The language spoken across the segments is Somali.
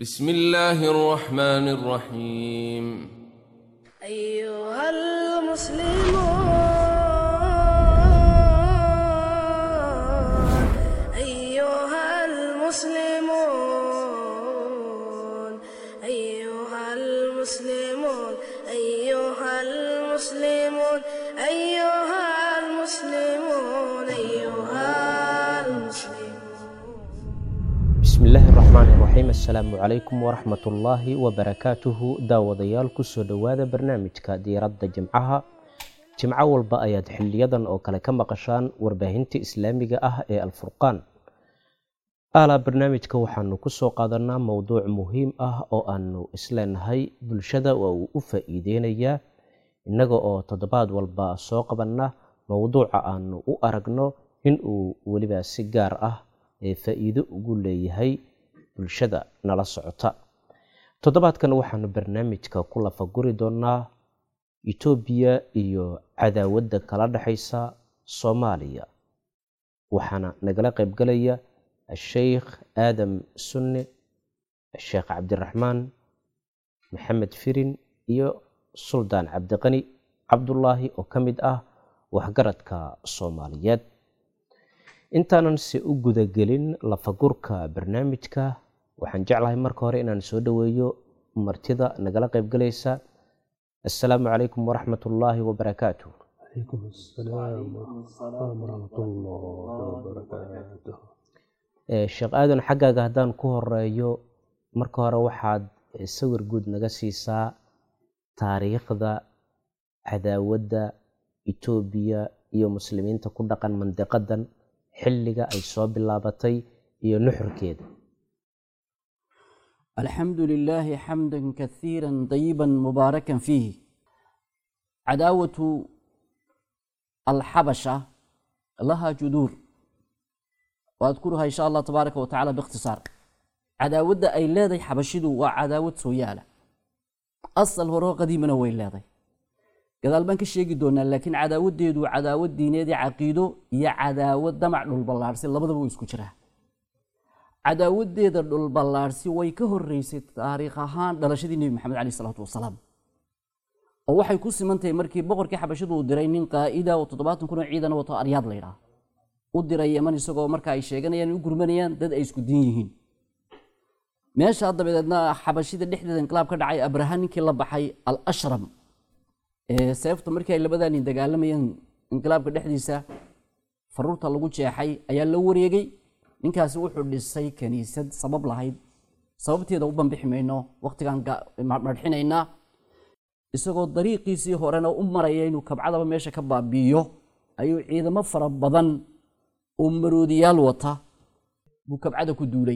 بسم الله الرحمن الرحيم أيها المسلمون أيها المسلمون أيها المسلمون أيها المسلمون أيها المسلمون أيها المسلمون bismi illaahi araxmaan iraxiim assalaamu calaykum waraxmat ullaahi wabarakaatuhu daawadayaal kusoo dhowaada barnaamijka diiradda jimcaha jimco walba ayaad xiliyadan oo kale ka maqashaan warbaahinta islaamiga ah ee alfurqaan alaa barnaamijka waxaanu kusoo qaadanaa mowduuc muhiim ah oo aanu isleenahay bulshada waa uu u faa-iideynayaa innaga oo toddobaad walba soo qabanna mowduuca aanu u aragno inuu weliba si gaar ah ee faa-iido ugu leeyahay bulshada nala socota toddobaadkan waxaanu barnaamijka ku lafaguri doonaa etoobiya iyo cadaawadda kala dhexaysa soomaaliya waxaana nagala qaybgalaya asheykh aadam sunne sheekh cabdiraxmaan maxamed firin iyo suldaan cabdiqani cabdulaahi oo ka mid ah waxgaradka soomaaliyeed intaanan se u gudagelin lafagurka barnaamijka waxaan jeclahay marka hore inaan soo dhoweeyo martida nagala qaybgalaysa assalaamu calaykum waraxmat ullaahi wabarakaatu عليكم السلام ورحمة الله وبركاته Eh, sheekh aadan xaggaaga haddaan ku horeeyo marka hore waxaad eh, sawir guud naga siisaa taariikhda cadaawadda etoobiya iyo muslimiinta ku dhaqan mandiqadan xilliga ay soo bilaabatay iyo nuxurkeeda الحمد لله حمدا كثيرا طيبا مباركا فيه عداوة الحبشة لها جذور وأذكرها إن شاء الله تبارك وتعالى باختصار عداوة أي لاذي حبشدو وعداوة سويالة أصل هو قديما وين لاذي gadaal baan ka sheegi doonaa laakiin cadaawadeedu cadaawad diineed iyo caqiido iyo cadaawad damac dhulballaarsi labadaba way isku jiraa cadaawadeeda dhulballaarsi way ka horeysay taariikh ahaan dhalashadii nebi maxamed caleyh salaatu wasalaam oo waxay ku siman tahay markii boqorkii xabashadu uu diray nin qaa'ida oo toddobaatan kun oo ciidan wato aryaad la yidhaah u diray yeman isagoo marka ay sheeganayaan in u gurmanayaan dad ay isku diin yihiin meeshaa dabadeedna xabashida dhexdeeda inqilaab ka dhacay abraha ninkii la baxay al ashram ee seefta markii ay labadaa nin dagaalamayeen inqilaabka dhexdiisa faruurta lagu jeexay ayaa la wareegay ninkaasi wuxuu dhisay kaniisad sabab lahayd sababteeda u banbixi mayno waqtigaan ga- ma- marxinaynaa isagoo dariiqiisii horena u maraya inuu kabcadaba meesha ka baabi'iyo ayuu ciidamo fara badan oo maroodiyaal wata buu kabcada ku duulay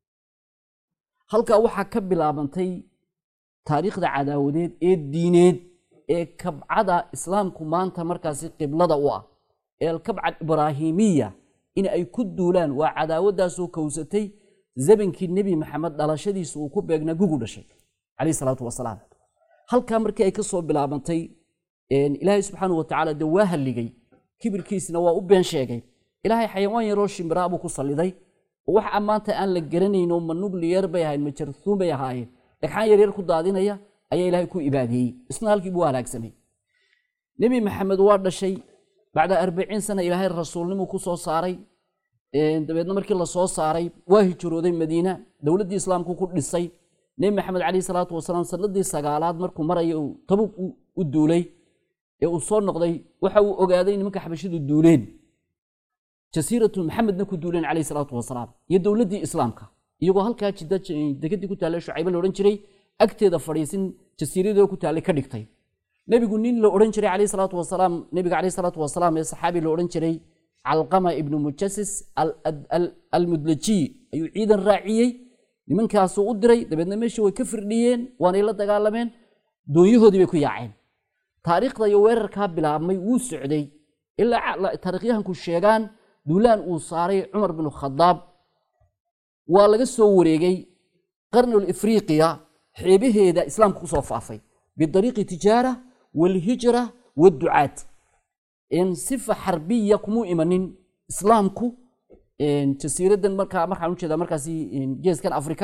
halkaa waxaa ka bilaabantay taariikhda cadaawadeed ee diineed ee kabcada islaamku maanta markaasi qiblada u ah ee alkabca ibraahimiya in ay ku duulaan waa cadaawadaasoo kowsatay zabankii nebi maxamed dhalashadiisa uu ku beegnaa gugu dhashay calayhi salaatu wasalaam halkaa markii ay ka soo bilaabantay een, ilaahay subxaanahu watacaala dee waa halligay kibirkiisna waa u been sheegay ilaahay xayawaan yaroo shimbiraa buu ku salliday oo wax maanta aan la garanayno ma nugliyar bay ahayn ma jarthuun bay ahaayeen dhagxaan yaryar ku daadinaya ayaa ilaahay ku ibaadiyey isna halkii buu halaagsamay nebi maxamed waa dhashay bacda arbaciin sana ilaahay rasuulnimuu ku soo saaray Een, dabeedna markii la soo saaray waa hijrooday madiina dowladdii islaamku ku dhisay nebi maxamed caleyhi salaatu wasalaam sanadii sagaalaad markuu maraya uu tabug u- u duulay ee uu soo noqday waxa uu ogaaday nimanka xabashidu duuleen jasiiratu maxamedna ku duuleen caleyhi salaatu wasalaam iyo dowladdii islaamka iyagoo halkaa jidda j- degadii ku taallay shucaybe la odhan jiray agteeda fadhiisin jasiiradoo ku taallay ka dhigtay nebigu nin la odhan jiray caleyhi salaatu wasalaam nebiga caleyhi salaatu wasalaam ee saxaabi la odhan jiray calqama ibnu mujasis al- al- al- almudlajiy ayuu ciidan raaciyey nimankaasuu u diray dabeedna meeshii way ka firdhiyeen waanay la dagaalameen doonyahoodii bay ku yaaceen taariikhda iyo weerarkaa bilaabmay wuu socday ilaa ca- la- taariikhyahanku sheegaan duulaan uu saaray cumar binu khadaab waa laga soo wareegay qarnul ifriqiya xeebaheeda islaamka kusoo faafay bidariiqi tijaara walhijra waducaat in sifa xarbiya kumuu imanin islaamku jasiiradan markaa markaan ujeedaa markaasi geeskan afrika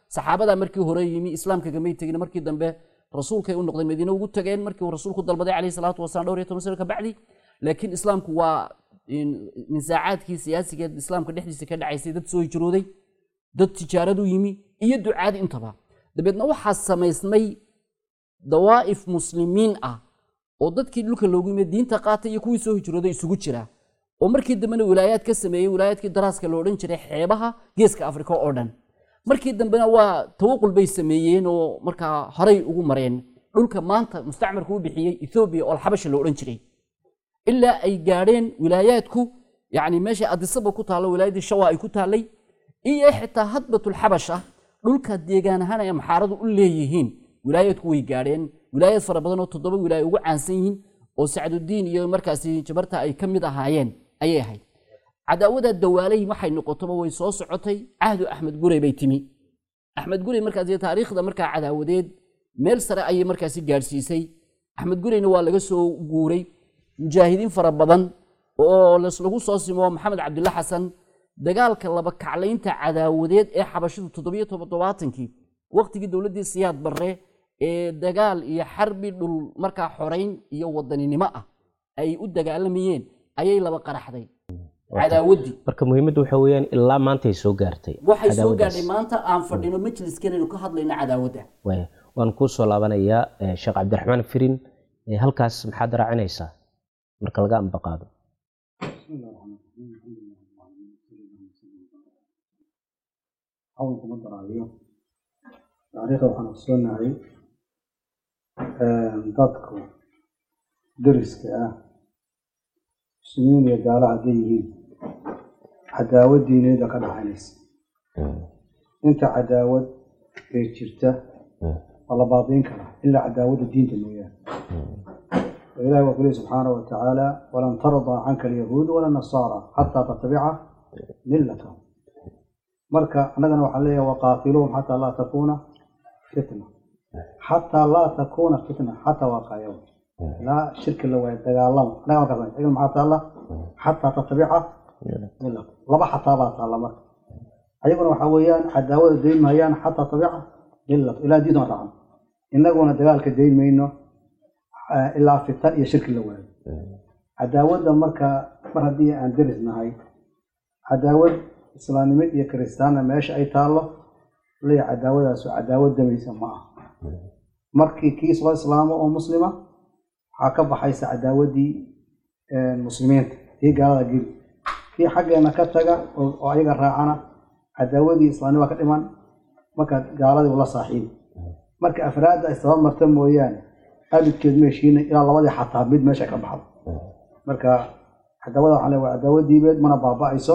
saxaabadaa markii hore yimi islaamka gamay tegin markii dambe rasuulkay u noqdeen madiine ugu tageen markii uu rasuulku dalbaday calayhi salaatu wasalaam dhowr iyo toban sano ka bacdi laakiin islaamku waa nisaacaadkii siyaasigeed islaamka dhexdiisa ka dhacaysay dad soo hijrooday dad tijaaradu yimi iyo ducaadi intaba dabeedna waxaa samaysmay dawaa'if muslimiin ah oo dadkii dhulka loogu yimid diinta qaatay iyo kuwii soo hijrooday isugu jira oo markii dambena wilaayaad ka sameeyey wilaayaadkii daraaska lo odhan jiray xeebaha geeska afrika oo dhan markii dambena waa tawaqul bay sameeyeen oo markaa horay ugu mareen dhulka maanta mustacmarku u bixiyey ethoobiya oo alxabasha lo odhan jiray ilaa ay gaadheen wilaayaadku yani meesha adisaba ku taallo wilaayaddii shawa ay ku taallay iyo xitaa hadbatulxabasha dhulka deegaan ahaan ay amxaaradu u leeyihiin wilaayaadku way gaadheen wilaayad fara badan oo toddoba wilaaya ugu caansan yihiin oo sacdudiin iyo markaasi jabarta ay ka mid ahaayeen ayay ahayd cadaawada dawaalay waxay noqotoba way soo socotay cahdu axmed gurey bay timi axmed gurey markaasi taariikhda markaa cadaawadeed meel sare ayay markaasi gaadhsiisay axmed gureyna waa laga soo guuray mujaahidiin fara badan oo lagu soo simo maxamed cabdilla xasan dagaalka laba kaclaynta cadaawadeed ee xabashidu toddobiyo toddobaatankii waqtigii dowladdii siyaad barre ee dagaal iyo xarbi dhul markaa xorayn iyo wadaninimo ah ay u dagaalamayeen ayay laba qaraxday cadaawaddii marka muhiimaddu waxa weeyaan ilaa maantay soo gaartay waxay soo cadaawadaas. gaadhay maanta aan fadhino majliskanaynu ka hadlayno cadaawadda Waaya. waan kuu soo laabanayaa eh, sheekh cabdiraxmaan firin eh, halkaas maxaad raacinaysaa marka laga ambaqaado cawanka ma daraayo taariikhda waxaan ogsoonahay dadku deriska ah muslimiin iyo gaalo hadday yihiin cadaawad diineeda ka dhaxaynaysa inta cadaawad ee jirta waa la baadiin karaa ilaa cadaawadda diinta mooyaane ilahi waa ku lehi subxaanahu wa tacaala walan tardaa canka alyahuudu wala nasaara xataa tattabica millatahum marka annagana waxaan leeyahay waqaatiluhum xataa laa takuuna fitna xataa laa takuuna fitna xataa waa qaayaw ilaa shirki la waayo dagaalama annaga markaas tagan maxaa taalla xataa tattabica millatahum laba xataa baa taalla marka ayaguna waxaa weeyaan cadaawada dayn mahayaan xataa tabica millatahum ilaa diidan raacno innaguna dagaalka dayn mayno eh, ilaa fitan iyo shirki la waayo cadaawadda marka mar haddii aan deris nahay cadaawad islaamnimo iyo kiristaanna meesha ay taallo leeya cadaawadaas waa cadaawad damaysa ma aha markii kii soo islaamo oo muslima waxaa ka baxaysa cadaawaddii eh, muslimiinta kii gaalada geli kii xaggeena ka taga oo oo ayaga raacana cadaawadii islaamnima ka dhiman marka gaaladii ula saaxiibi marka afraadda ay sabab marta mooyaane abidkeed meeshiina ilaa labadii xataa mid meesha ka baxdo marka cadaawada waxaan leeyahay waa cadaawad diibeed mana baaba'ayso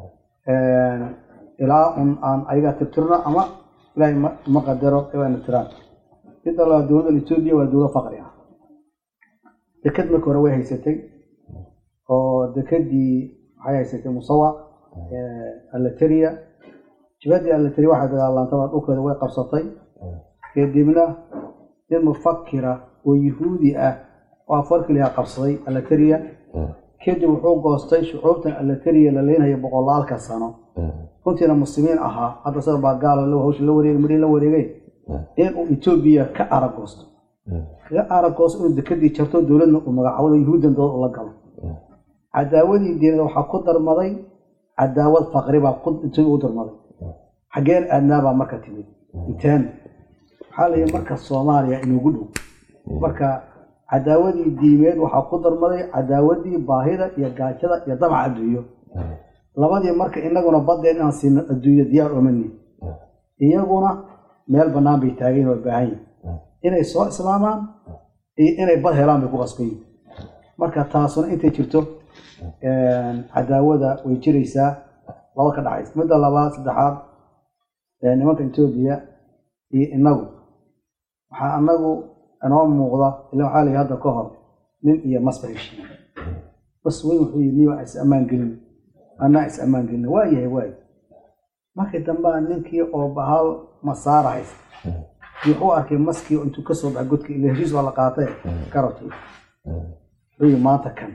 ilaa un aan ayaga tirtirno ama ilaahay ma- ma qadaro ayna tiraan midda labaad dowladda etoobiya waa dowlad faqri ah deked marka hore way haysatay oo dekedii waxay haysatay musawac alateria jibadii alateria waxay dagaalantaba dhulkeeda way qabsatay kadibna nin mufakira oo yuhuudi ah oo afarkiliha qabsaday alateria kadib wuxuu goostay shucuubtan alateria la leenayo boqolaalka sano runtiina muslimiin ahaa hadda sida baa gaala hawsha la wareegay marii la wareegay inuu etoobiya ka aragoosto kaga aragoosto inuu dekadii jarto dowladna uu magacaabado yuhuuddan dood ula galo cadaawadii diinada waxaa ku darmaday cadaawad faqri baa ku etoobiya u darmaday xaggeen aadnaabaa marka timid inteen waxaa la yidhi marka soomaaliya inugu dhow marka cadaawadii diimeed waxaa ku darmaday cadaawadii baahida iyo gaajada iyo damaca adduunyo labadii marka inaguna badeen inaan siino adduunyo diyaar omani iyaguna meel bannaan bay taageen oo baahan yihin inay soo islaamaan iyo inay bad helaan bay ku qasban yihin marka taasuna intay jirto cadaawada way jiraysaa laba ka dhaxaysa midda labaad saddexaad ee nimanka etoobiya iyo inagu waxaa anagu inoo muuqda ila waxaa layihi hadda ka hor nin iyo masba heshiiya bas weyn wuxuu yidhi niba is ammaan gelin anaa is ammaan gelin waa yahay waay markii dambea ninkii oo bahal masaara haysta wuxuu arkay maskii intuu kasoo baxay godka ila heshiis waa la qaatay karabtay wuxuu yidhi maanta kan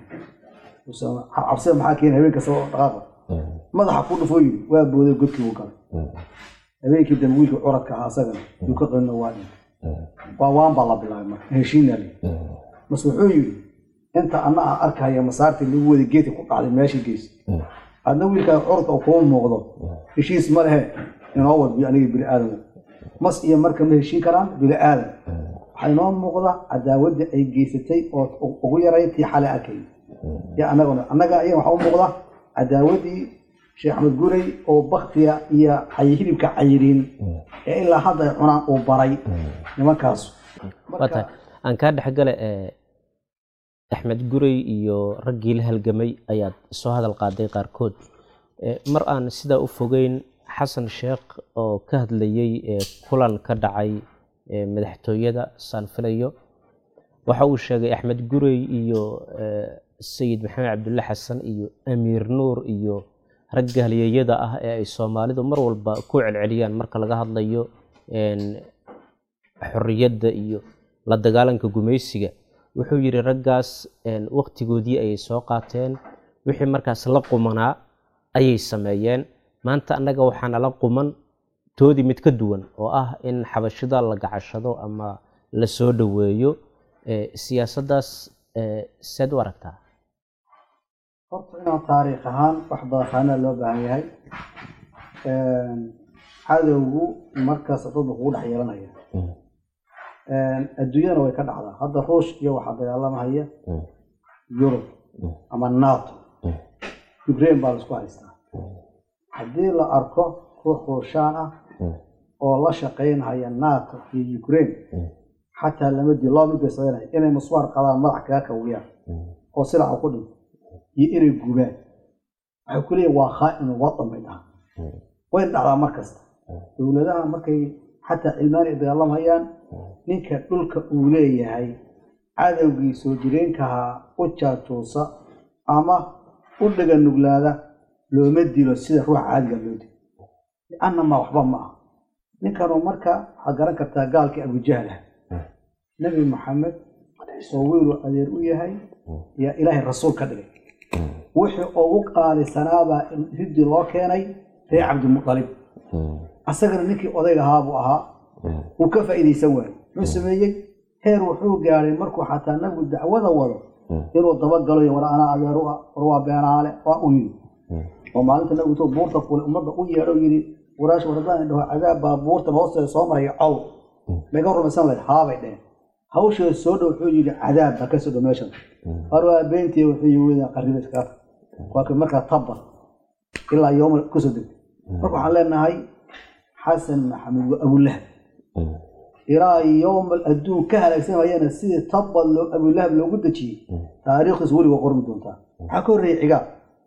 cabsida maxaa keena habeen kasta oo dhaqaaqa madaxa ku dhufoo yidhi waa booday godkii buu galay habeenkii dambe wiilkii curadka ahaa asagana yuu ka qanino waa dhintay waa waan baa la bilaabay marka heshiina li mase wuxuu yidhi inta anna aan arkaya masaartii lagu wada geedka ku dhacday meesha gees adna wiilkaa curadka oo kuma muuqdo heshiis ma lehe inoo wadbiyo aniga bini aadam mas iyo marka ma heshiin karaan bini aadam waxaa inoo muuqda cadaawadda ay geysatay oo ugu yaray tii xalay arkay iyo annaguna annaga iyaga waxaa u muuqda cadaawaddii sheekh axmed gurey oo baktiga iyo cay- hilibka cayiriin ee ilaa hadda ay cunaan uu baray nimankaas waa tahay aan kaa dhexgale ee axmed gurey iyo raggii la halgamay ayaad soo hadal qaaday qaarkood Ee, mar aan sidaa u fogeyn xasan sheekh oo ka hadlayey ee kulan ka dhacay ee madaxtooyada saan filayo waxa uu sheegay axmed gurey iyo ee, sayid maxamed cabdulle xasan iyo amiir nuur iyo ragga halyeeyada ah ee ay soomaalidu mar walba ku celceliyaan marka laga hadlayo een, xorriyadda iyo la dagaalanka gumaysiga wuxuu yidhi raggaas een, waqtigoodii ayay soo qaateen wixii markaas la qumanaa ayay sameeyeen maanta annaga waxaana la quman toodii mid ka duwan oo ah in xabashida la gacashado ama la soo dhoweeyo Ee, siyaasaddaas ee, seed u aragtaa horta inaan taariikh ahaan wax badaqaanaa loo baahan yahay cadowgu markaas dad buu kugu dhex yeelanaya adduunyadana way ka dhacdaa hadda ruush iyo waxaa dagaalamahaya yurub ama nato ukraine baa laisku haystaa haddii la arko ruux ruushaan ah oo la shaqaynhaya nato iyo ukraine xataa lama dii loo mid bay sameynaya inay muswaar qadaan madax kaga kawiyaan oo silaca ku dhinto iyo inay gubaan waxay ku leeyihin waa khaa'inu wadan bay dhahaa wayna dhacdaa mar kasta dowladaha markay xataa cilmaani ay dagaalamhayaan ninka dhulka uu leeyahay cadowgii soo jireenkahaa u jaajuusa ama u dhaga nuglaada looma dilo sida ruuxa caadiga loo dilo liannama waxba ma aha ninkanuu marka waxaad garan kartaa gaalkii abujahlah nebi maxamed oo wiiluu adeer u yahay yaa ilaahay rasuul ka dhigay wixii ugu qaalisanaabaa hiddii loo keenay reer cabdimutalib asagana ninkii odayga ahaa buu ahaa wuu ka faa'iidaysan waayey muxuu sameeyey heer wuxuu gaadhay markuu xataa nabigu dacwada wado inuu dabagalo iyo war anaa adeeru ah war waa beenaale waa u yidhi oo maalinta nabigu intuu buurta fuulay ummadda u yeedho yidhi waraash wardaan dhaho cadaab baa buurtan hoosteeda soo maraya cow maga rumaysan lahayd haabay dheheen hawsheeda soo dhow wuxuu yidhi cadaab ha ka soo dhow meeshan war waa beentii wuxuu yii weydaan qarriba iskaga waa kii markaa tabba ilaa yooma kusoo degtay marka waxaan leenahay xasan maxamed waa abulahab ilaa yowma adduun ka halaagsamayana sidii tabba loo abulahab loogu dejiyey taariikhdiis weliga qormi doontaa waxaa ka horreeyay cigaal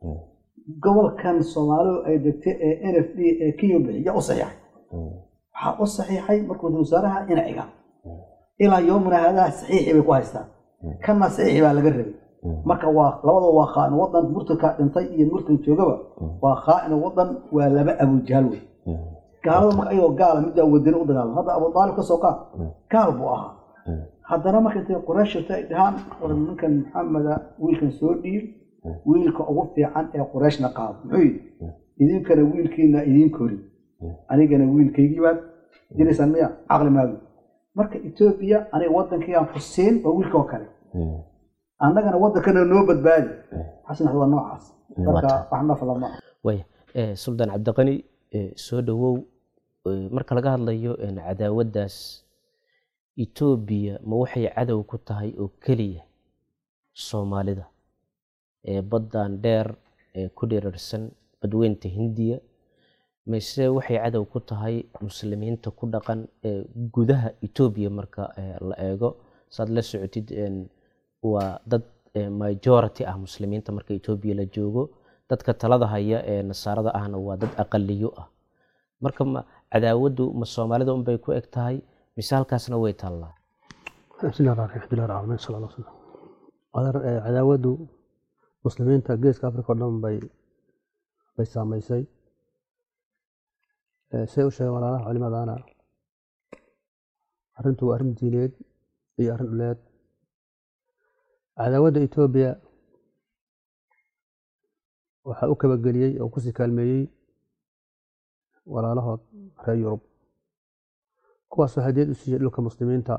gobolkan soomaalidu ay degtay ee n f d ee kenya bixiya u saxiixay waxaa u saxiixay markuu ra wasaaraha ina cigaal ilaa yowmina hadaha saxiixii bay ku haystaan kana saxiixi baa laga rabay marka waa labada waa khaa'in wadan murtanka dhintay iyo murtan joogaba waa khaa'in wadan waa laba abujaal wey gaalada marka ayagoo gaala middaa wadani u dagaalama hadda abu aalib ka soo qaad gaal buu ahaa haddana marka intay qurayshta ay dhahaan war ninkan maxameda wiilkan soo dhiib wiilka ugu fiican ee qurayshna qaado muxuu yidhi idinkana wiilkiina idiin kori anigana wiilkaygii baad diraysaan miya caqli maagu marka etoobiya aniga waddankaygaan ku siin waa wiilka oo kale annagana waddankana noo badbaadi xasan axmed waa noocaas marka wax nafla ma ah waaya Eh, suldaan cabdiqani eh, soo dhowow eh, marka laga hadlayo een, cadaawaddaas etoobiya ma waxay cadow ku tahay oo keliya soomaalida ee baddan dheer ee ku dheerarsan badweynta hindiya mise waxay cadow ku tahay muslimiinta ku dhaqan ee gudaha etoobiya marka eh, la eego saad la socotid een, waa dad eh, majority ah muslimiinta marka etoobiya la joogo dadka talada haya ee nasaarada ahna waa dad aqaliyo ah marka ma cadaawaddu ma soomaalida unbay ku eg tahay mise halkaasna way taallaa بسم الله الرحمن الرحيم الحمد لله رب العالمين صلى الله عليه وسلم Adeer, eh, cadaawadu muslimiinta geeska africa oo dhan bay bay saameysay Eh, say u sheegeen walaalaha culimadana arrintu waa arrin diineed iyo arrin dhuleed cadaawadda etoobiya waxaa u kabageliyey oo kusii kaalmeeyey walaalahood reer yurub kuwaasoo hadiyad u siiyey dhulka muslimiinta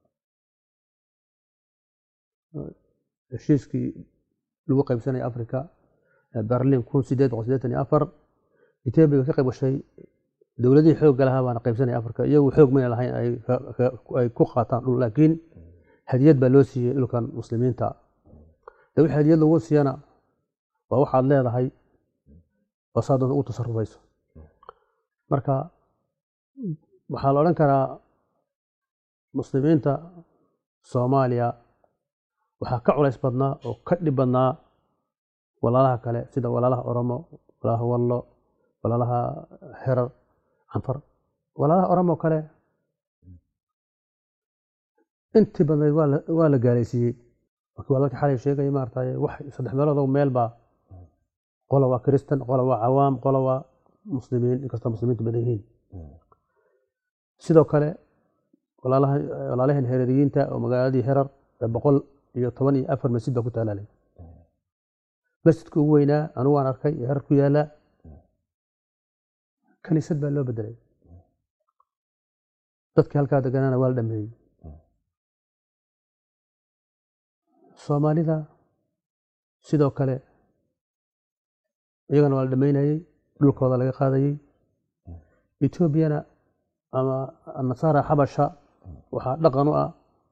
heshiiskii lagu qaybsanaya africa berlin kun sideed boqol sideetan iyo afar etoobiya ka qayb gashay dowladihii xoogga lahaa baana qaybsanaya africa iyagu xoog mayna lahayn ay ku qaataan dhul laakiin hadiyad baa loo siiyey dhulkan muslimiinta de wixii hadiyad lagu siiyana waa waxaad leedahay oo saa doonta ugu tasarufayso marka waxaa la odhan karaa muslimiinta soomaaliya waxaa ka culays badnaa oo ka dhib badnaa walaalaha kale sida walaalaha oromo walaalaha wallo walaalaha herar canfar walaalaha oromo kale intii badnayd waa la gaalaysiiyey markii walaalkii xalay sheegaya maaragtay wax saddex meelood meel baa qola waa kristan qola waa cawaam qola waa muslimiin inkastoo muslimiintu badan yihiin sidoo kale walaalaheen hereriyiinta oo magaaladii herar boqol iyo toban iyo afar masjid baa ku taalaalay masjidka ugu weynaa anugu waan arkay ee herar ku yaala kaniisad baa loo bedelay dadkii halkaa deganaana waa la dhameeyey soomaalida sidoo kale iyagana waa la dhameynayey dhulkooda laga qaadayey etoobiyana ama nasaara xabasha waxaa dhaqan u ah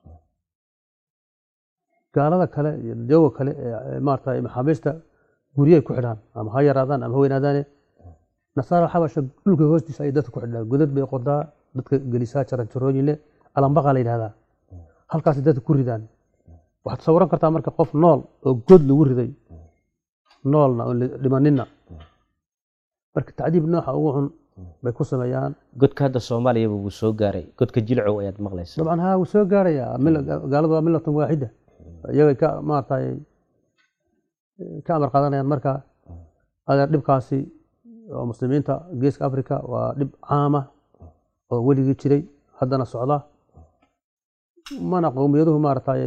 gaalada kale iyo jooga kale ee maarata maxaabiista guryahay ku xidhaan ama ha yaraadaan ama ha weynaadaane nasaara xabasha dhulka hoostiisa ay dadka ku xidhaan godad bay qodaa dadka gelisaa jaranjarooyin leh alambaqa la yidhahdaa halkaasay dadka ku ridaan waxaad sawiran kartaa marka qof nool oo god lagu riday noolna oo dhimaninna marka tacdiib nooxa ugu xun bay ku sameeyaan godka hadda soomaaliyaba wuu soo gaaray godka jilcow ayaad maqlaysa dabcan haa wuu soo gaarayaa gaaladu waa millatun waaxida iyagay ka maaragtay ka amar qaadanayaan marka adeer dhibkaasi oo muslimiinta geeska africa waa dhib caama oo weligii jiray haddana socda mana qowmiyaduhu maaragtay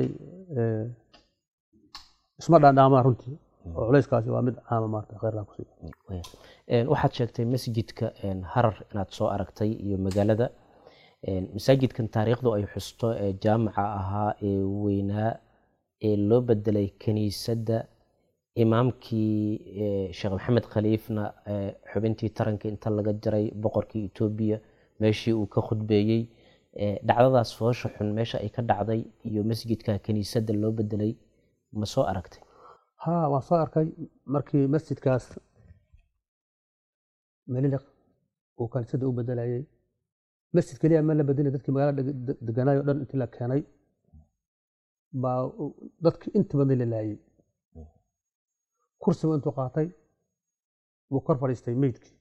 isma dhaandhaamaan runtii oo culayskaasi waa mid caama maarata kheyrkaa kusi waxaad sheegtay masjidka harar inaad soo aragtay iyo magaalada masaajidkan taariikhdu ay xusto ee jaamaca ahaa ee weynaa ee loo bedelay kiniisadda imaamkii sheekh maxamed khaliifna xubintii taranka inta laga jaray boqorkii etoobiya meeshii uu ka khudbeeyey dhacdadaas foosha xun meesha ay ka dhacday iyo masjidka kiniisadda loo bedelay ma soo aragtay ha waan soo arkay markii masjidkaas meliliq uu kaniisadda u bedelayay masjid keliya ma la bedelay dadkii magaalada deganaay o dhan intii la keenay baa dadkii inta badnay la laayey kursigu intuu qaatay wuu kor fadhiistay meydkii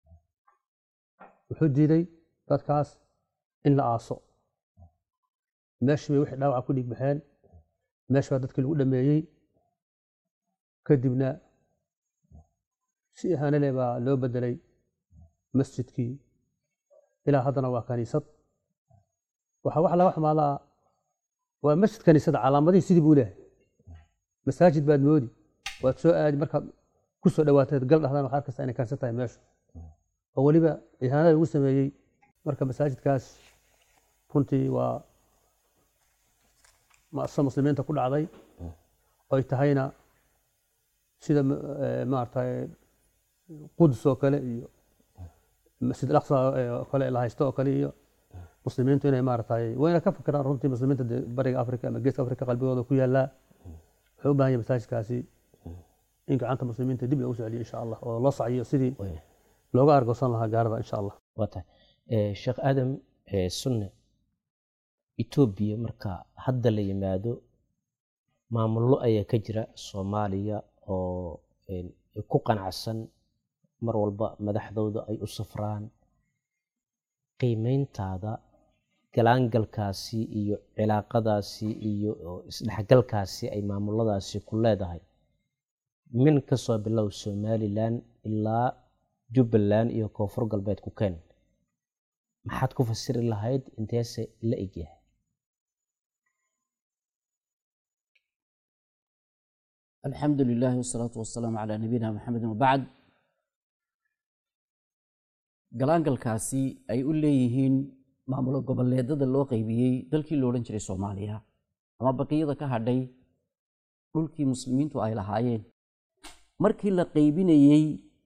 wuxuu diiday dadkaas in la aaso meeshii bay wixii dhaawaca ku dhiig baxeen meeshi baa dadkii lagu dhameeyey kadibna si ihaanale baa loo bedelay masjidkii ilaa haddana waa kaniisad waxaa wax laga xumaadaa waa masjid kaniisada calaamadihii sidii buu leehay masaajid baad moodi waad soo aadi markaad ku soo dhawaateed gal dhahdaan waxaa arkaysaa inay kaniisad tahay meeshu oo weliba ihaanada lagu sameeyey marka masaajidkaas runtii waa masa muslimiinta ku dhacday oy tahayna sida maaragtay qudus oo kale iyo masjid alaqsa oo kale la haysto oo kale iyo muslimiintu inay maaragtay wayna ka fikiraan runtii muslimiinta dee bariga africa ama geeska africa qalbigooda ku yaallaa wuxuu u baahan yahay masaajidkaasi in gacanta muslimiinta dib loogu soo celiyo insha allah oo loo sacyiyo sidii looga argoosan lahaa gaarada insha allah waa tahay sheekh aadam sunne etoobiya marka hadda la yimaado maamullo ayaa ka jira soomaaliya oo ku qanacsan mar walba madaxdooda ay u safraan qiimeyntaada galaangalkaasi iyo cilaaqadaasi iyo isdhexgalkaasi ay maamuladaasi ku leedahay min kasoo bilow somalilan ilaa jubbaland iyo koonfur galbeed ku keen maxaad ku fasiri lahayd inteese la egyahay alxamdu lilahi wasalaatu wasalaamu calaa nabiyina maxamedi wabacd galaangalkaasi ay u leeyihiin maamulo goboleedada loo qaybiyey dalkii lo odhan jiray soomaaliya ama baqiyada ka hadhay dhulkii muslimiintu ay lahaayeen markii la qaybinayey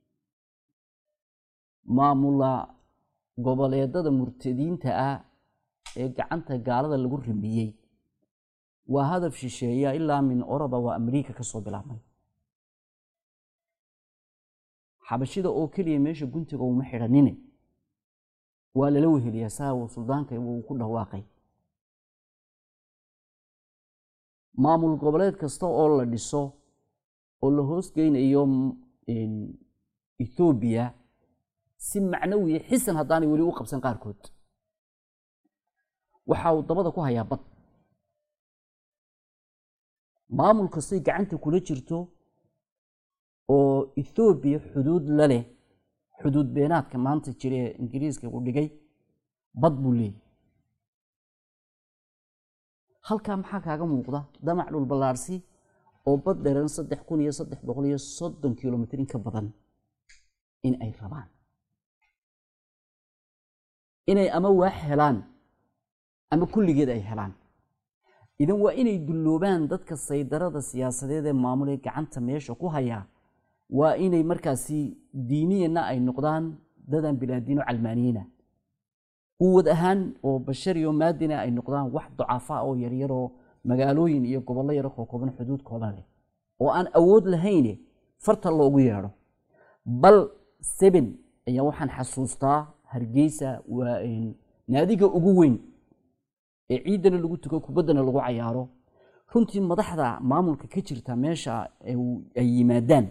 maamula goboleedada murtadiinta ah ee gacanta gaalada lagu rimiyey waa hadaf shisheeya ilaa min oroba waa amriika ka soo bilaabmay xabashida oo keliya meesha guntiga uma xidhanine waa lala weheliyaa saa uu suldaanka uu ku dhawaaqay maamul goboleed kasta oo la dhiso oo la hoosgeynayo ethoobiya si macnawiya xisan haddaanay weli u qabsan qaarkood waxa uu dabada ku hayaa bad maamul kastay gacanta kula jirto oo ethoobiya xuduud la leh xuduud beenaadka maanta jira ee ingiriiska uu dhigay bad buu leeyay halkaa maxaa kaaga muuqda damac dhul ballaarsi oo bad dheran saddex kun iyo saddex boqol iyo soddon kilomitr in ka badan in ay rabaan inay ama waax helaan ama kulligeed ay helaan idan waa inay dulloobaan dadka saydarada siyaasadeed ee maamulee gacanta meesha ku hayaa waa inay markaasi diiniyana ay noqdaan dadaan bilaadiino calmaaniyiina quwad ahaan oo bashariyo maadina ay noqdaan wax ducaafa oo yaryaroo magaalooyin iyo gobollo yaro kookooban xuduudkooda leh oo aan awood lahayne farta loogu yeedho bal seben ayaa waxaan xasuustaa hargeysa waa naadiga ugu weyn ee ciiddana lagu tuko kubaddana lagu cayaaro runtii madaxda maamulka ka jirta meesha ay yimaadaan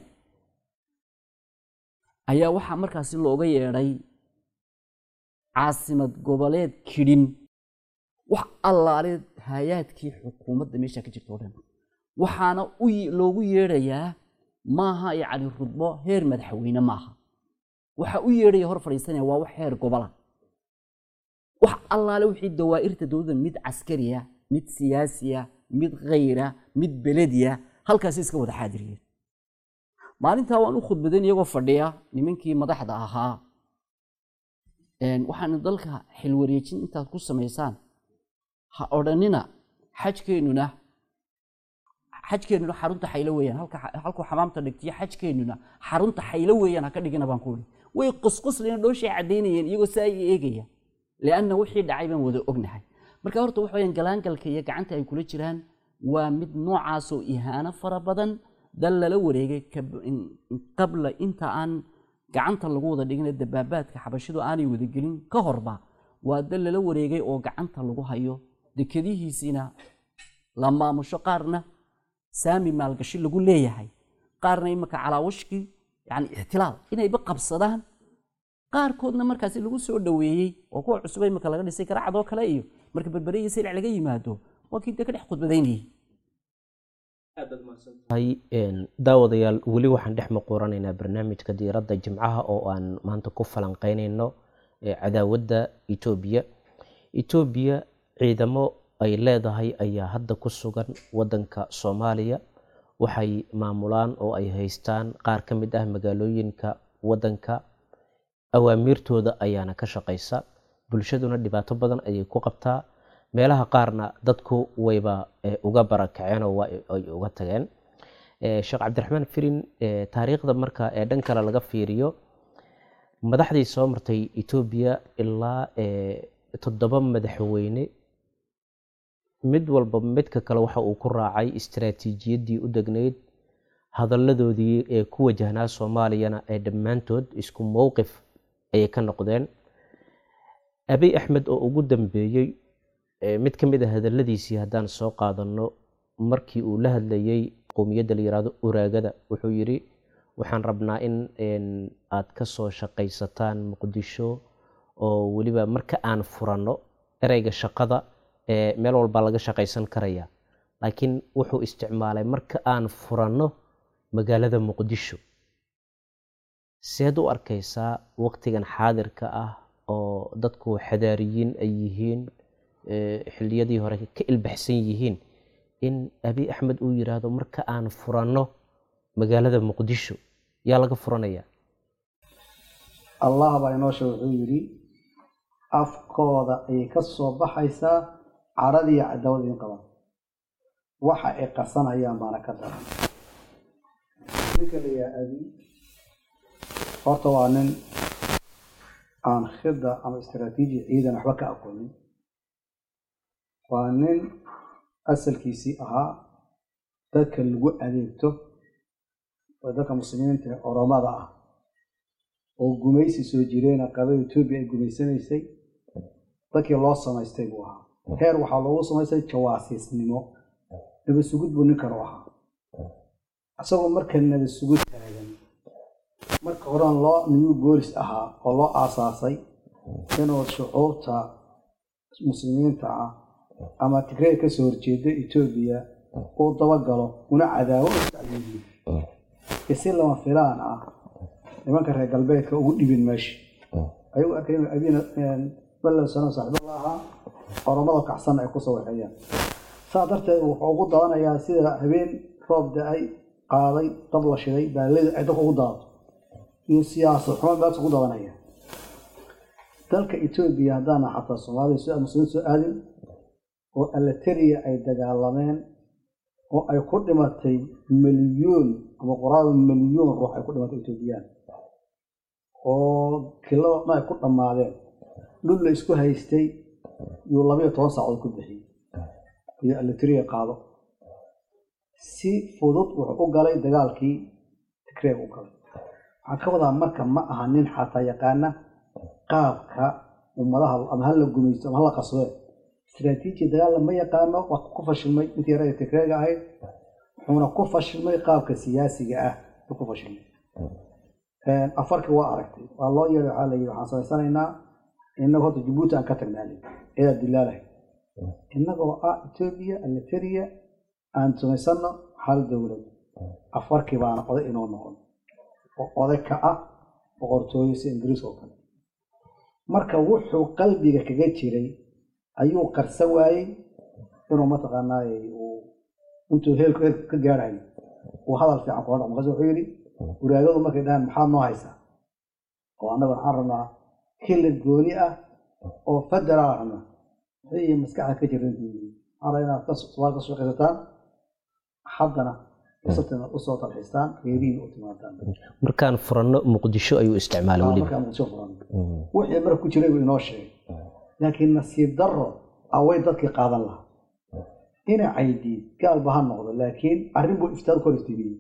ayaa waxaa markaasi looga yeedhay caasimad goboleed kidhin wax allaale hay-aadkii xukuumadda meesha ka jirta o dhan waxaana loogu yeedhayaa maaha yacni rudbo heer madaxweyne maaha waxa u yeedhaya hor fadhiisanaya waa wax heer gobola wax allaale wixii dawaa'irta dowladda mid caskariya mid siyaasiya mid khayra mid belediya halkaasi iska wada xaadiriyeen maalintaa waan u khudbadan iyagoo fadhiya nimankii madaxda ahaa waxaan dalka xilwareejin intaad ku samaysaan ha odhanina xajkeennuna xajkeennuna xarunta xaylo weeyaan halkuu xamaamta dhigtiyo xajkeennuna xarunta xaylo weeyaan ha ka dhigina baan ku ihi way qosqoslina dhooshay caddaynayeen iyagoo saa i eegaya lianna wixii dhacay baan wada ognahay marka horta waxa weyaan galaangalka iyo gacanta ay kula jiraan waa mid noocaasoo ihaano fara badan dal lala wareegay qabla inta aan gacanta lagu wada dhigina dabaabaadka xabashidu aanay wadagelin ka horba waa dal lala wareegay oo gacanta lagu hayo dekadihiisiina la maamusho qaarna saami maalgashi lagu leeyahay qaarna imaka calaawashkii yani ixtilaal inayba qabsadaan qaarkoodna markaasi lagu soo dhoweeyey oo kuwa cusuba imaka laga dhisay garacadoo kale iyo marka berbere iyo silic laga yimaado waa kii de ka dhex khudbadaynayay daawadayaal weli waxaan dhex maquuranaynaa barnaamijka diiradda jimcaha oo aan maanta ku falanqeynayno cadaawadda etoobiya etoobiya ciidamo ay leedahay ayaa hadda ku sugan wadanka soomaaliya waxay maamulaan oo ay haystaan qaar ka mid ah magaalooyinka wadanka awaamiirtooda ayaana ka shaqaysa bulshaduna dhibaato badan ayay ku qabtaa meelaha qaarna dadku wayba uga barakaceen oo ay uga tageen sheekh cabdiraxmaan firin taariikhda marka ee dhan kale laga fiiriyo madaxdii soo martay etoobiya ilaa toddoba madaxweyne mid walba midka kale waxa uu ku raacay istaraatiijiyaddii u degnayd hadalladoodii ee ku wajahnaa soomaaliyana ee dhammaantood isku mowqif ayay ka noqdeen abiy axmed oo ugu dambeeyey mid ka mid a hadalladiisii haddaan soo qaadanno markii uu la hadlayey qowmiyadda la yihahdo uraagada wuxuu yidhi waxaan rabnaa in aad ka soo shaqaysataan muqdisho oo weliba marka aan furanno ereyga shaqada meel walbaa laga shaqaysan karaya laakiin wuxuu isticmaalay marka aan furanno magaalada muqdisho seed u arkaysaa waqtigan xaadirka ah oo dadku xadaariyiin ay yihiin xilliyadii hore ka ilbaxsan yihiin in abiy axmed uu yiraahdo marka aan furanno magaalada muqdisho yaa laga furanaya allah baa inoo sheeg wuxuu yidhi afkooda ayay ka soo baxaysaa caradii cadawada in qaban waxa ay qarsanayaan baana ka daran ninka la yaha abi horta waa nin aan khida ama istraatiiji ciidan waxba ka aqoonin waa nin asalkiisii ahaa dadka lagu adeegto oo dadka muslimiinta ee oromada ah oo gumaysi soo jireena qabay etoobiya ay gumaysanaysay dadkii loo samaystay buu ahaa heer waxaa loogu samaystay jawaasiisnimo nabasugud buu ninkan u ahaa isagoo marka nabasugud taagan marka horan loo new boolis ahaa oo loo aasaasay inuu shucuubta muslimiinta ah ama tigreed ka soo horjeeda etoobiya uu dabagalo una cadaawo u tacdiibiyo isi lama filaan ah nimanka reer galbeedka ugu dhibin meesha ayagu arkay inuu abiina ballow sano saaxiibada ahaa oromada kacsan ay kusoo waxeeyaan saa darteed wuxuu ugu dabanayaa sida habeen roob da-ay qaaday dab la shiday baalida ay dadka ugu dabato iyo siyaasad xumo meelta ugu dabanaya dalka etoobiya haddaana xataa soomaalida soo muslimiin soo aadin oo alateriya ay dagaalameen oo ay ku dhimatay milyuun ama qoraal milyuun ruux ay ku dhimatay etoobiyaan oo kilada dhan ay ku dhammaadeen dhul la isku haystay yuu labayo toban saacood ku bixiyey iyo alateriya qaado si fudud wuxuu u galay dagaalkii tigreeg u galay waxaan ka wadaa marka ma aha nin xataa yaqaana qaabka ummadaha ama hala gumaysto ama hala qasbee istraatiiji dagaalla ma yaqaano waa ku fashilmay intii yara tigreega ahayd wuxuuna ku fashilmay qaabka siyaasiga ah u ku fashilmay afarkii waa aragtay waa loo yeeray waxaa la yidhi waxaan samaysanaynaa innaga horta jabuuti aan ka tagnaalay eedaa dilaalahay innagoo ah etoobiya aliteria aan samaysano hal dowlad afarkii baana oday inoo noqon oo oday ka ah boqortooyo si ingiriis oo kale marka wuxuu qalbiga kaga jiray ayuu qarsan waayey inuu mataqaanaaye uu intuu heelku heelku ka gaarayo uu hadal fiican kula dhaqmo markaas wuxuu yidhi waraagadu markay dhahaan maxaad noo haysaa oo annaga waxaan rabnaa kilid gooni ah oo federaal rabnaa wixii maskaxda ka jiran waxaan rabaa inaad somaali ka shaqaysataan haddana sabtina usoo talxiistaan reerihiin u timaadaan markaan furanno muqdisho ayuu isticmaalay weliba markaa muqdisho furan wixii marka ku jiray buu inoo sheegay laakiin nasiib darro away dadkii qaadan lahaa ina caydiid gaalba ha noqdo laakiin arrin buu iftaad ku hor iftiimiyey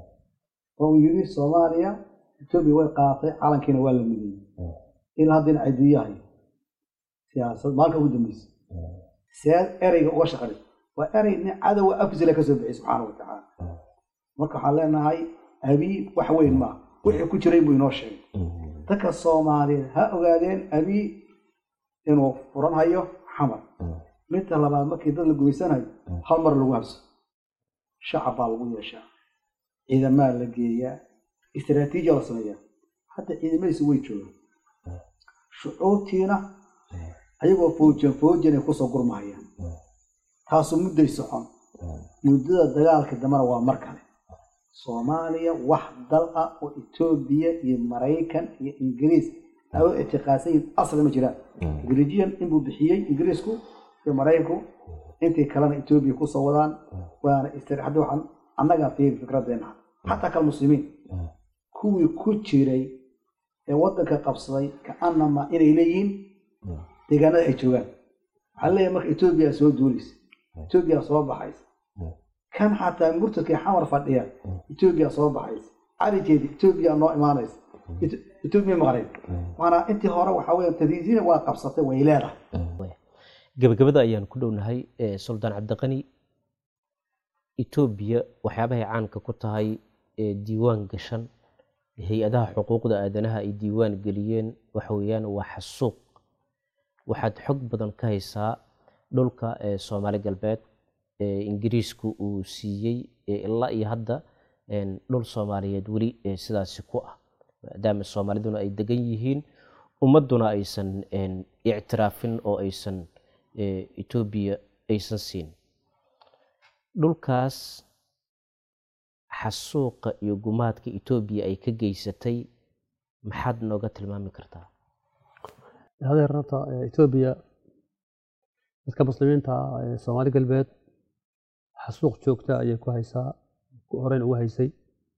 oo uu yidhi soomaaliya etoobiya way qaadatay calankiina waa la mideeyey ilaa hadda ina caydiiyahay siyaasad maalinka ugu dambeysay siyaad ereyga uga shaqali waa erey nin cadowa afsila ka soo bixiyay subxaana wa tacaala marka waxaan leenahay abii wax weyn maa wixii ku jiray buu inoo sheegay dadka soomaaliyeed ha ogaadeen abii inuu furan hayo xamar midda labaad markii dad la gumaysanayo hal mar lagu habso shacab baa lagu yeeshaa ciidamaa la geeyaa istraatiijiya la sameeyaa hadda ciidamadiisu way joogaan shucuurtiina ayagoo foojan foojanay kusoo gurmahayaan taasu mudday socon muddada dagaalka dambena waa mar kale soomaaliya wax dal ah oo etoobiya iyo maraykan iyo ingiriis ay u ictiqaadsan yihin asli ma jiraan ingirijiyan inbuu bixiyey ingiriisku iyo maraykanku intii kalena etoobiya kusoo wadaan waana hadda waxaan annagaa fiiri fikradeena xataa kal muslimiin kuwii ku jiray ee waddanka qabsaday kaanama inay leeyihiin deegaanada ay joogaan waxaa leeyahay marka etoobiya soo duulaysa etoobiya soo baxaysa kan xataa murtadkii xamar fadhiya etoobiya soo baxaysa carigeedi etoobiya noo imaanaysa etoobiya maqnayd waana intii hore waxaa weeye tadiisiina waa qabsatay way leedahay gabagabada ayaan ku dhownahay suldaan cabdiqani etoobiya waxyaabahay caanka ku tahay diiwaan gashan hay-adaha xuquuqda aadanaha ay diiwaan geliyeen waxa weeyaan waa xasuuq waxaad xog badan ka haysaa dhulka soomaali galbeed ingiriisku uu siiyey ilaa iyo hadda dhul soomaaliyeed weli sidaasi ku ah maadaama soomaaliduna ay degan yihiin ummaduna aysan ictiraafin oo aysan etoobiya aysan siin dhulkaas xasuuqa iyo gumaadka etoobiya ay ka geysatay maxaad nooga tilmaami kartaa hadeer horta eh, etoobiya dadka muslimiinta ah ee soomaali galbeed xasuuq joogta ayay ku haysaa horeyna ugu haysay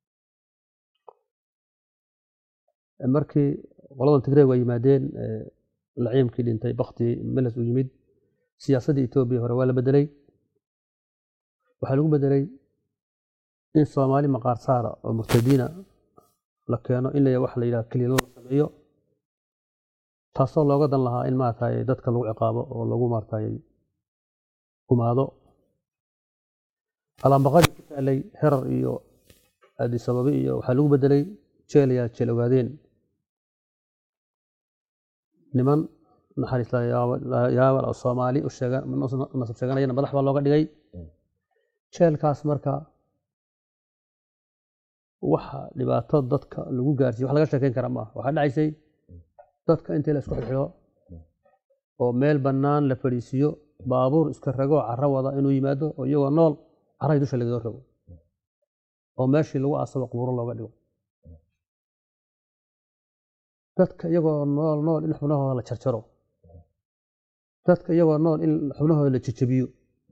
Eh, markii qoladan tigreeg ay yimaadeen eh, laciimkii dhintay bakti meles u yimid siyaasaddii etoobiya hore waa la bedelay waxaa lagu bedelay in soomaali maqaar saara oo murtadiina la keeno in la wax la yidhaha keliya la sameeyo taasoo looga dan lahaa in maaragtay dadka lagu ciqaabo oo lagu maaragtay gumaado alaambaqadii ku taalay herar iyo aadisababi iyo waxaa lagu bedelay jeelaya jeel ogaadeen niman naxariis yaabal oo soomaali u sheegan nasab sheeganayana madax baa looga dhigay jeelkaas marka waxa dhibaato dadka lagu gaarsiiyo wax laga sheekeyn kara maaha waxaa dhacaysay dadka intii la isku xidxido oo meel bannaan la fadhiisiiyo baabuur iska ragoo carro wada inuu yimaado oo iyagoo nool carradii dusha lagaga rogo oo meeshii lagu aasabo qubuuro looga dhigo dadka iyagoo nool nool in xubnahooda la jarjaro dadka iyagoo nool in xubnahooda la jejebiyo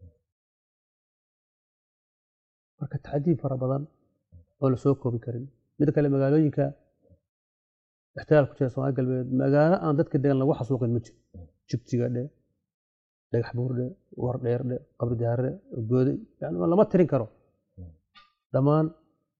marka tacdiib fara badan oo la soo koobi karin mid kale magaalooyinka ixtilaal ku jira soomaali galbeed magaalo aan dadka degan lagu xasuuqin ma jiro jigjiga dhe dhagax buur dhe war dheer dhe qabri daare goode yani lama tirin karo dhammaan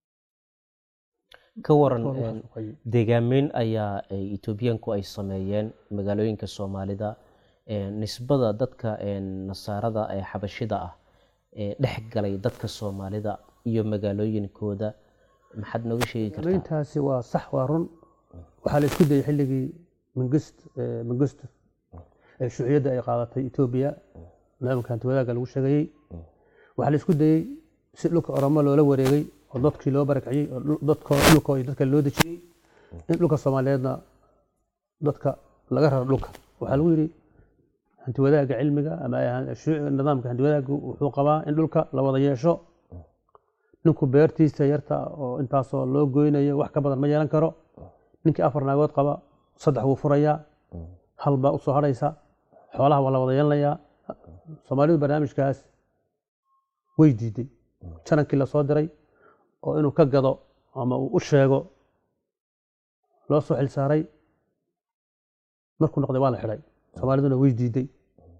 ka waran waa lagu een, xasuuqay. deegaameyn ayaa ay etoobiyaanku ay sameeyeen magaalooyinka soomaalida een, nisbada dadka een, nasaarada ee xabashida ah ee dhex galay dadka soomaalida iyo magaalooyinkooda maxaad nooga sheegi kartaa intaasi waa sax waa run waxaa la isku dayay xilligii mingist mingist ee shuuciyadda ay qaadatay etoobiya nidaamka hanti wadaagga lagu sheegayey waxaa la isku dayey si dhulka oromo loola wareegay oo dadkii loo barakiciyey oo dhul- dadkoo dhulkoo dadka loo dejiyey in dhulka soomaaliyeedna dadka laga raro dhulka waxaa lagu yidhi hanti wadaagga cilmiga ama shuuci- nidaamka hanti wadaaggu wuxuu qabaa in dhulka la wada yeesho ninku beertiisa yarta oo intaasoo loo goynayo wax ka badan ma yeelan karo ninkii afar naagood qaba saddex wuu furayaa hal baa usoo hadhaysa xoolaha waa la wada yeelanayaa soomaalidu barnaamijkaas way diiday janankii lasoo diray oo inuu ka gado ama uu u sheego loo soo xilsaaray markuu noqday waa la xidhay soomaaliduna way diiday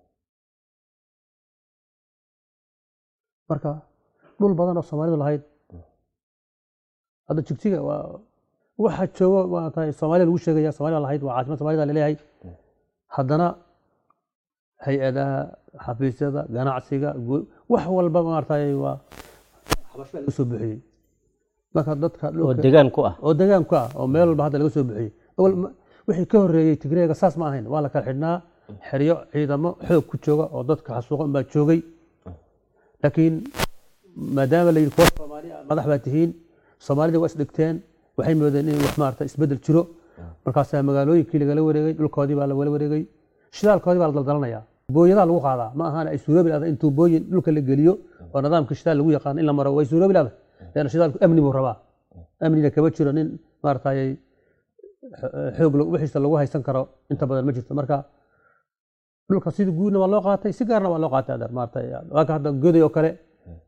marka dhul badan oo soomaalidu lahayd hadda jigjiga waa waxa joogo maaragtay soomaalida lagu sheegaya soomaalida lahayd waa caasimad soomaalida laleeyahay haddana hay-adaha xafiisyada ganacsiga gu- wax walba maaragtay waa xabasho baa laga soo buuxiyey marka dadka oo dhulka degaan ku ah oo degaan ku ah oo meel walba hadda laga soo buuxiyey awal ma- wixii ka horreeyey tigreega saas ma ahayn waa la kala xidhnaa xeryo ciidamo xoog ku jooga oo dadka xasuuqan baa joogay laakiin maadaama la yidhi kuwa soomaali ah madax baa tihiin soomaalida waa isdhigteen waxay moodeen in wax maarata isbedel jiro markaasaa magaalooyinkii lagala wareegay dhulkoodii baa lagala wareegay shidaalkoodii baa la daldalanayaa booyadaa lagu qaadaa ma ahaan ay suuroobi lahda intuu booyin dhulka la geliyo oo nidaamka shidaal lagu yaqaano in la maro way suuroobi lahda leanna shidaalku amni buu rabaa amnina kama jiro nin maaratay xoog lagu- wixiisa lagu haysan karo inta badan ma jirto marka dhulka sidii guudna waa loo qaatay si gaarna waa loo qaatay adeer maarata waaka hadda goday oo kale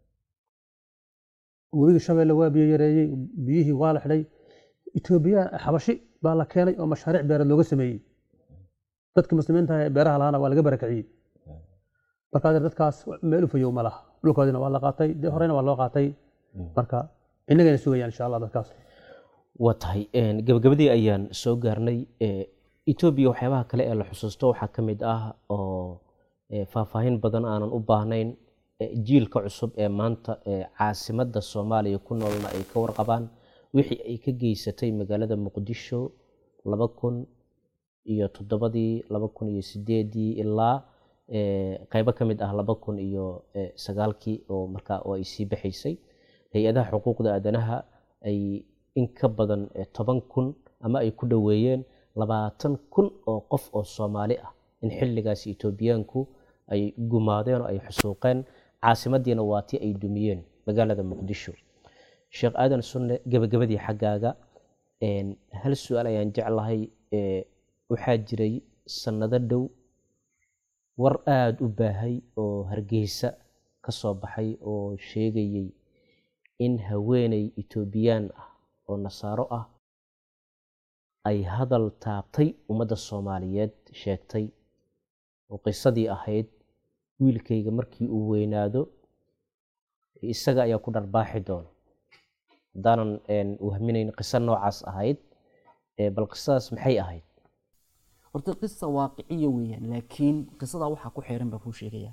webiga shabeelle waa biyo yareeyey biyihii waa la xidhay etoobiya xabashi baa la keenay oo mashaariic beereed looga sameeyey dadkii muslimiinta ee beeraha lahaana waa laga barakiciyey marka adeer dadkaas meel u fayow ma laha dhulkoodiina waa la qaatay dee horeyna waa loo qaatay marka innagayna sugayaan insha allah dadkaas waa tahay een, gabagabadii ayaan soo gaarnay ee, etoobiya waxyaabaha kale ee la xusuusto waxaa ka mid ah oo ee, faahfaahin badan aanan u baahnayn ee, jiilka cusub ee maanta ee caasimadda soomaaliya ku noolna ay ka warqabaan wixii ay ka geysatay magaalada muqdisho laba kun iyo toddobadii laba kun iyo sideedii ilaa ee, qaybo ka mid ah laba kun iyo ee, sagaalkii oo markaa oo ay sii baxaysay hay-adaha xuquuqda aadanaha ay in ka badan eh, toban kun ama ay ku dhoweeyeen labaatan kun oo qof oo soomaali ah in xilligaas etoobiyaanku ay gumaadeen oo ay xusuuqeen caasimadiina waa tii ay dumiyeen magaalada muqdisho sheekh aadan sunne gebagabadii xaggaaga Een, hal su-aal ayaan jeclahay ee, waxaa jiray sannado dhow war aada u baahay oo hargeysa ka soo baxay oo sheegayay in haweeney etoobiyaan ah oo nasaaro ah ay hadal taabtay ummadda soomaaliyeed sheegtay oo qisadii ahayd wiilkayga markii uu weynaado isaga ayaa ku dharbaaxi doona haddaanan een, wahminayn qiso noocaas ahayd ee, bal qisadaas maxay ahayd horta qisa waaqiciya weeyaan laakiin qisadaa waxaa ku xeeran baa kuu sheegaya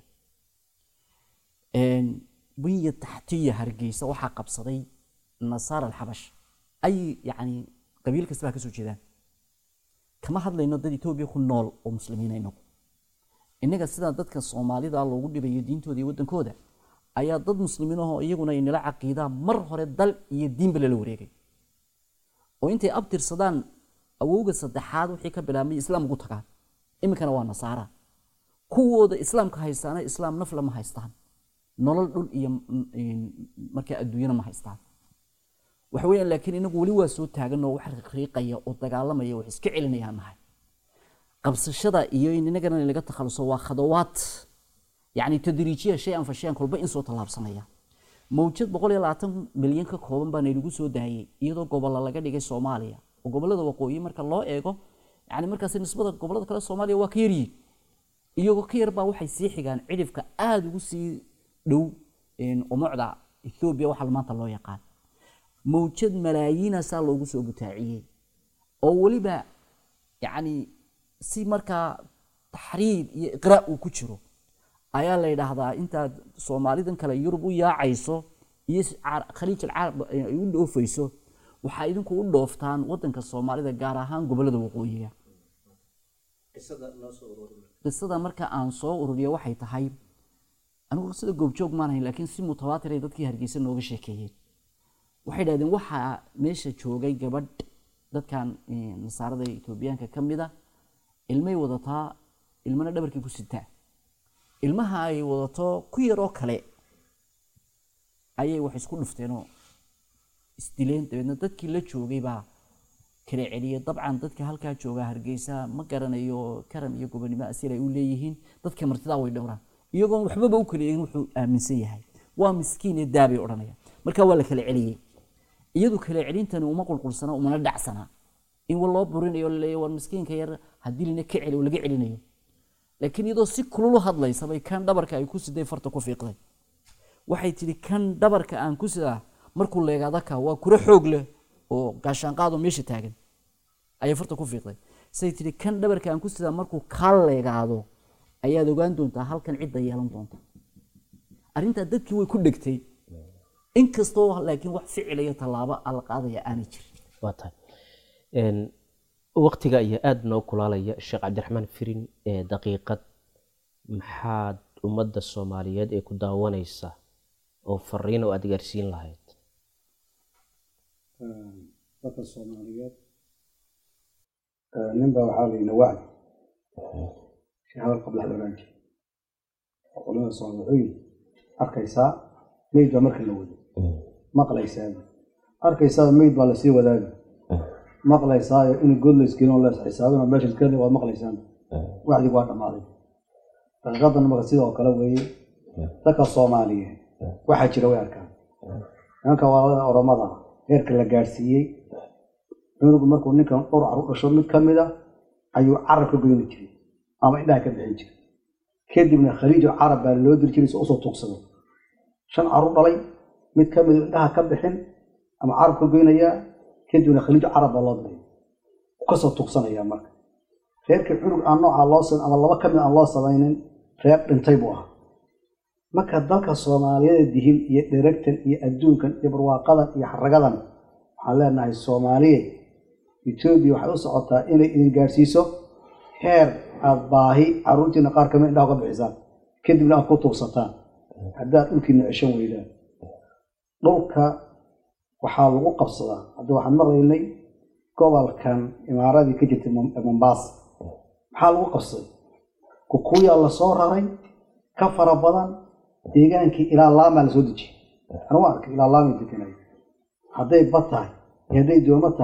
bunya taxtiya hargeysa waxaa qabsaday nasaara alxabash ay yacni qabiil kasta baa ka soo jeedaan kama hadlayno dad etoobiya ku nool oo muslimiina inagu innaga sidaa dadka soomaalida loogu dhibayo diintooda iyo waddankooda ayaa dad muslimiin ahoo iyaguna inala caqiidaan mar hore dal iyo diinba lala wareegay oo intay abtirsadaan awowga saddexaad wixii ka bilaabmay islaam ugu tagaan iminkana waa nasaara kuwooda islaamka haystaana islaam nafla ma haystaan nolol dhul iyo mm, mm, markaa adduunyana ma haystaan waxa weeyaan laakiin inagu weli waa soo taagan oo wax riiqaya oo dagaalamaya wax iska celinayaan nahay qabsashada iyo in inagana laga takhaluso waa khadawaad yacni tadriijiya shay an fa shay an kolba in soo tallaabsanaya mawjad boqol iyo labaatan milyan ka kooban baa naynagu soo daayay iyadoo gobolla laga dhigay soomaaliya oo gobollada waqooyi marka loo eego yani markaasi nisbada gobollada kale soomaaliya waa ka yaryihin iyagoo ka yar baa waxay sii xigaan cidhifka aada ugu sii dhow umucda ethoobiya waxa maanta loo yaqaan mawjad malaayiinaasaa loogu soo butaaciyey oo weliba yacni si markaa taxriid iyo iqraa uu ku jiro ayaa la yidhaahdaa intaad soomaalidan kale yurub u yaacayso iyo s- car- khaliij alcarab ay u dhoofayso waxaa idinku u dhooftaan wadanka soomaalida gaar ahaan gobollada waqooyiga qisada marka aan soo ururiyo waxay tahay anigu qisada goobjoog maanahay laakiin si mutawaatiray dadkii hargeysa nooga sheekeeyeen waxay dhahdeen waxaa meesha joogay gabadh dadkan eh, nasaarada etoobiyaanka ka mid a ilmay wadataa ilmana dhabarkii ku sitaa ilmaha ay wadato ku yaroo kale ayay wax isku dhufteenoo isdileen dabeedna dadkii la joogay baa kala celiyay dabcan dadka halkaa jooga hargeysa ma garanayo karam iyo gobonimo asiir ay u leeyihiin dadka martidaa way dhowraan iyagoon waxbaba u kala eegin wuxuu aaminsan yahay waa miskiin ee daabay odhanaya marka waa la kala celiyey iyadu kala celintani uma qulqulsana umana dhacsana in wa loo burinayo laleeya war miskiinka yar haddii lina ka celi oo laga celinayo laakiin iyadoo si kululu hadlaysa bay kan dhabarka ay ku siday farta ku fiiqday waxay tidhi kan dhabarka aan ku sidaa markuu leegaada ka waa kura xoog leh oo gaashaanqaadoo meesha taagan ayay farta ku fiiqday say tidhi kan dhabarka aan ku sidaa markuu kaa leegaado ayaad ogaan doontaa halkan cidda yeelan doonta arrintaa dadkii way ku dhegtay inkastoo laakiin wax ficil iyo tallaabo ala qaadaya aanay jirin waa tahay Een, waqtiga ayaa aada noo kulaalaya sheekh cabdiraxmaan firin ee daqiiqad maxaad ummadda soomaaliyeed ee ku daawanaysa oo fariin oo aada gaarsiin lahayd dadka soomaaliyeed nin baa waxaa la yidhi wacdi si hadal qabla ogaan jira oo culimada soomaali wuxuu yidhi arkaysaa meyd baa marka la wado maqlaysaa arkaysaa meyd baa lasii wadaaga maqlaysaa in god laysgelin oo lees xisaabin oo meesha iskale waad maqlaysaan wacdigu waa dhammaaday daqiiqadan marka sidoo kale weeye dadka soomaaliyeed waxaa jira way arkaan nimanka waalada oromada heerka la gaadhsiiyey cunugu markuu ninkan dhowr caru dhasho mid ka mid a ayuu carab ka goyni jiray ama indhaha ka bixin jiray kadibna khaliijo carab baa loo diri jiray si usoo tuugsado shan caru dhalay mid ka mid indhaha ka bixin ama carab ka goynayaa kadibna khaliijo carab baa loo diray kasoo tuugsanaya marka reerkii cunug aan noocaa loo sam ama laba ka mid aan loo samaynin reer dhintay buu ahaa marka dalka soomaaliyada dihil iyo dheragtan iyo adduunkan iyo barwaaqadan iyo xaragadan waxaan leenahay soomaaliye etoobiya waxay u socotaa inay idin gaadhsiiso heer aada baahi caruurtiina qaar kamid indhaha uga bixisaan kadibna aad ku tuugsataan haddaad dhulkiina ceshan weydaan dhulka waxaa lagu qabsadaa hadda waxaan maqlaynay gobolkan imaaradii ka jirtay mombaasa maxaa lagu qabsaday kukuyaa lasoo raray ka fara badan deegaankii ilaa laamaa lasoo dejiyey anuu arkay ilaa laamay deganay hadday bad tahay iyo hadday doomo tahay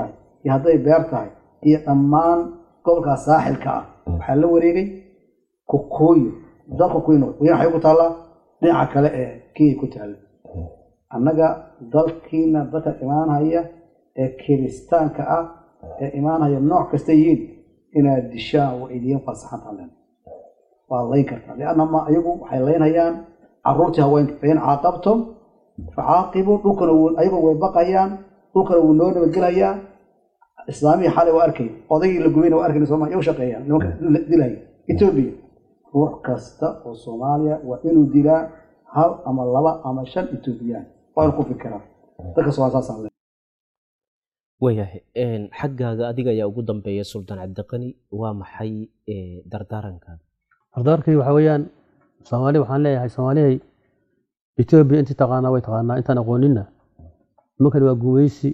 iyo hadday beer tahay iyo dhammaan gobolkaas saaxilka ah waxaa la wareegay kukuuyo dad kukuuyo noqday wayna waxay ku taallaa dhinaca kale ee kenya ku taalla annaga dalkiina dadka imaanhaya ee kiristaanka ah ee imaanhaya nooc kasta yihiin inaad dishaan waa idiin fasaxantaa len waa layn kartaa lianna ma ayagu waxay laynhayaan caruurtii haweenka fain caaqabtum facaaqibu dhulkana wuu ayagu way baqayaan dhulkana wuu noo nabadgelayaa islaamihii xalay waa arkay odaygii la gubayna waa arkayna sooma iyagu shaqeeyaan nimanka dilaya etoobiya ruux kasta oo soomaaliya waa inuu dilaa hal ama laba ama shan etoobiyaan waa inu ku fikiraa dadka soomaali saasaan le waayahay xaggaaga adiga ayaa ugu dambeeya suldaan cabdiqani waa maxay dardaarankaada dardaarkii waxa weeyaan soomaali waxaan leeyahay soomaaliyay etoobiya intii taqaanaa way taqaanaa intaan aqooninna nimankan waa guweysi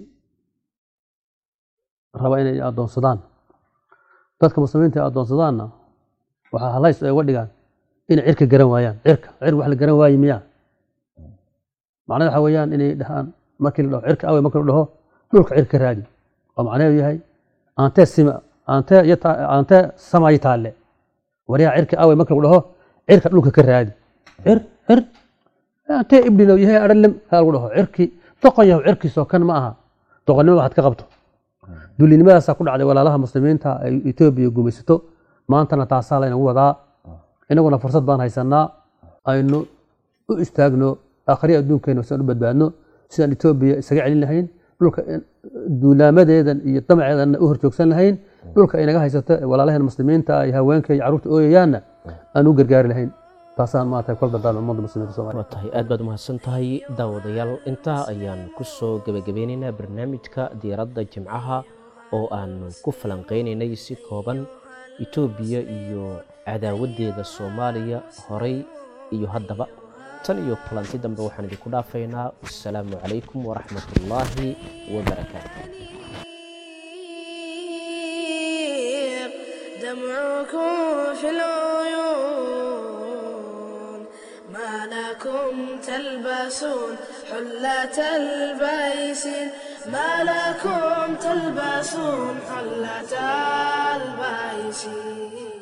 raba inay addoonsadaan dadka muslimiinta ay addoonsadaanna waxaa halays ay uga dhigaan inay cirka garan waayaan cirka cir wax la garan waayi miyaa macnaheed waxa weeyaan inay dhahaan markii la dhaho cirka awe markii la dhaho dhulka cirka raadi oo macnaheedu yahay aantee sima aantee yata aantee samayi taalle waryaa cirka awe markii lagu dhaho cirka dhulka ka raadi cir cir aantee ibdinow yahay adhalem haa lagu dhaho cirki doqon yahu cirkiisoo kan ma aha doqonnimada waxaad ka qabto dulinimadaasa ku dhacday walaalaha muslimiinta ay etoobiya gumaysato maantana taasaa laynagu wadaa inaguna fursad baan haysanaa aynu u istaagno akhriya adduunkeena siaan u badbaadno sidaan etoobiya isaga celin lahayn dhulka duulaamadeedan iyo damaceedanna u horjoogsan lahayn dhulka ay naga haysato walaalaheen muslimiinta ay haweenka iyo carruurta ooyayaanna aan u gargaari lahayn taasaan maarata kol dardaarma ummadda muslimiinta soomaaliya waa tahay aad baad umahadsan tahay daawadayaal intaa ayaan ku soo gebagabeynaynaa barnaamijka diiradda jimcaha oo aanu ku falanqaynaynay si kooban etoobiya iyo cadaawaddeeda soomaaliya horay iyo haddaba tan iyo kulanti dambe waxaan idinku dhaafaynaa wasalaamu calaykum waraxmat ullaahi wabarakaatu دمعكم في العيون ما لكم تلبسون حلة البيسين ما لكم تلبسون حلة البيسين